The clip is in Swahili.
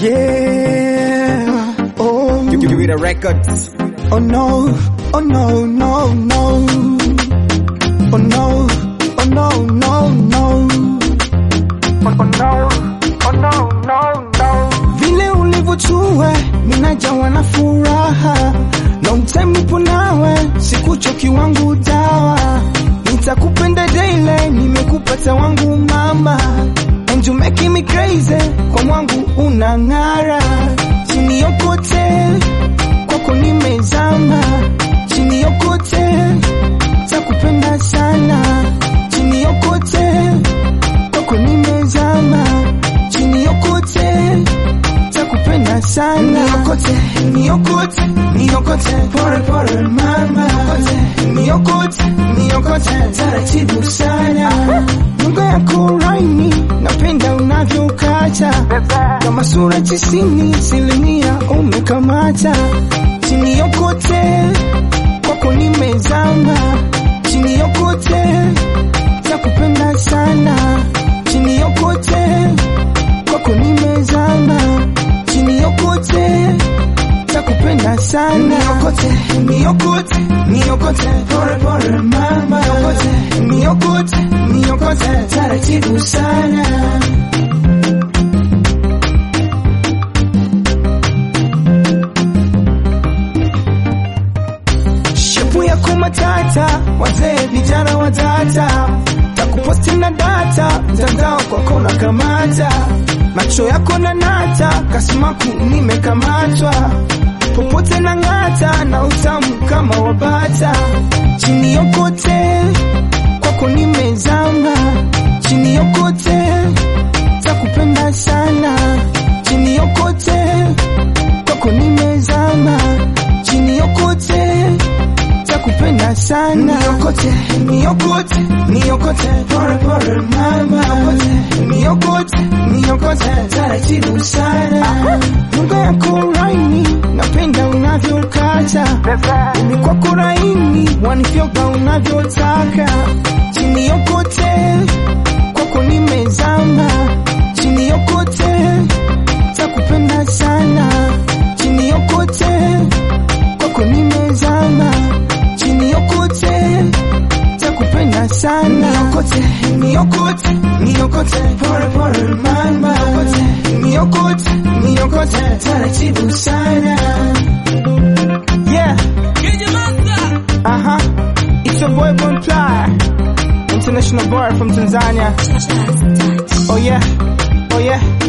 Yeah. Oh. Give, give it a records. Oh no. Oh no, no, no. Oh no. Oh no, no, no. Oh no. Oh no, no, no. Vile ulivyochua ninajawa na furaha. Long time nipo nawe, sikuchoki wangu dawa. Nitakupenda daily, nimekupata wangu mama. And you making me crazy, kwa mwangu unang'ara. Chini yokote, kwako nimezama. Chini yokote, takupenda sana. Chini yokote, kwako nimezama. Chini yokote, takupenda sana. Niokote, niokote, niokote, pole pole mama. Niokote, niokote, niokote, taratibu sana. Lugha yako laini, napenda unavyokata kama sura tisini, asilimia umekamata. Chini yokote, kwako nimezama. Chini yokote, takupenda sana. Chini yokote, kwako nimezama chini yokote takupenda sana niokote niokote niokote pole pole mama niokote niokote niokote taratibu sana shepu yako matata wazee vijana watata takuposti na data mtandao kwako na kamata macho yako na nata kasimaku nimekamatwa popote na ng'ata na utamu kama wabata chini yokote kwako nimezama chini yokote takupenda sana chini yokote kwako nimezama chini yokote takupenda sana niokote niokote niokote pole pole mama niokote niokote niokote taratibu sana lugha yako laini napenda unavyokata umi kwako laini wanifyoga unavyotaka chini yokote kwako nimezama chini yokote takupenda sana chini yokote kwako nimezama chini yokote takupenda sana niokote niokote niokote pole pole mama niokote niokote niokote taratibu sana yeah uh-huh it's your boy Bonfly international boy from Tanzania oh yeah oh yeah